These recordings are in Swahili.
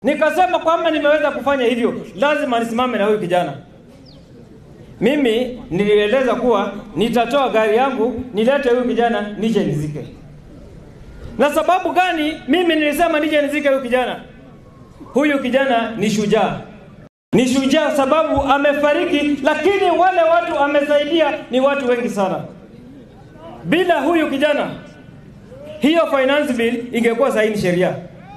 Nikasema kwamba nimeweza kufanya hivyo, lazima nisimame na huyu kijana. Mimi nilieleza kuwa nitatoa gari yangu nilete huyu kijana nije nizike. Na sababu gani mimi nilisema nije nizike huyu kijana? Huyu kijana ni shujaa, ni shujaa sababu amefariki, lakini wale watu amesaidia ni watu wengi sana. Bila huyu kijana, hiyo finance bill ingekuwa saini sheria.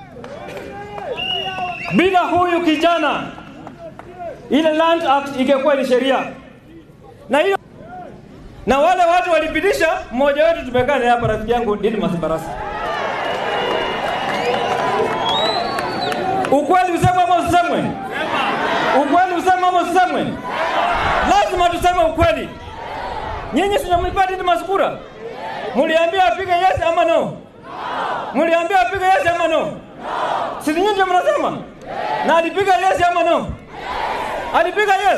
Bila huyu kijana, ile Land Act ingekuwa ni sheria, na hiyo na wale watu walipitisha. Mmoja wetu tumekaa naye hapa, rafiki yangu Didmas Barasa. Ukweli usemwe ama usisemwe? Ukweli usemwe ama usisemwe? Lazima tuseme ukweli. Nyinyi sinamlipa Didmas kura, muliambia apige yes ama no? Muliambia apige yes ama no? Si nyinyi ndio mnasema? Na alipiga yes ama no? Alipiga yes.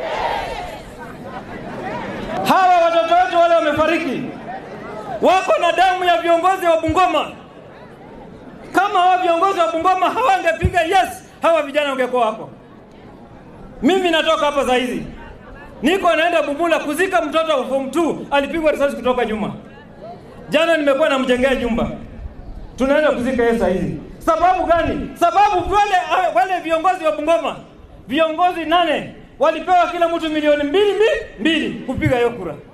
Hawa watoto wetu wale wamefariki, wako na damu ya viongozi wa Bungoma. Kama hawa viongozi wa Bungoma hawangepiga yes, hawa vijana wangekuwa hapo. Mimi natoka hapa saa hizi, niko naenda Bumula kuzika mtoto wa form 2 alipigwa risasi kutoka nyuma. Jana nimekuwa namjengea nyumba, tunaenda kuzika yeye saa hizi. Sababu gani? Sababu wale wale viongozi wa Bungoma, viongozi nane walipewa kila mtu milioni mbili mbili mbili kupiga hiyo kura.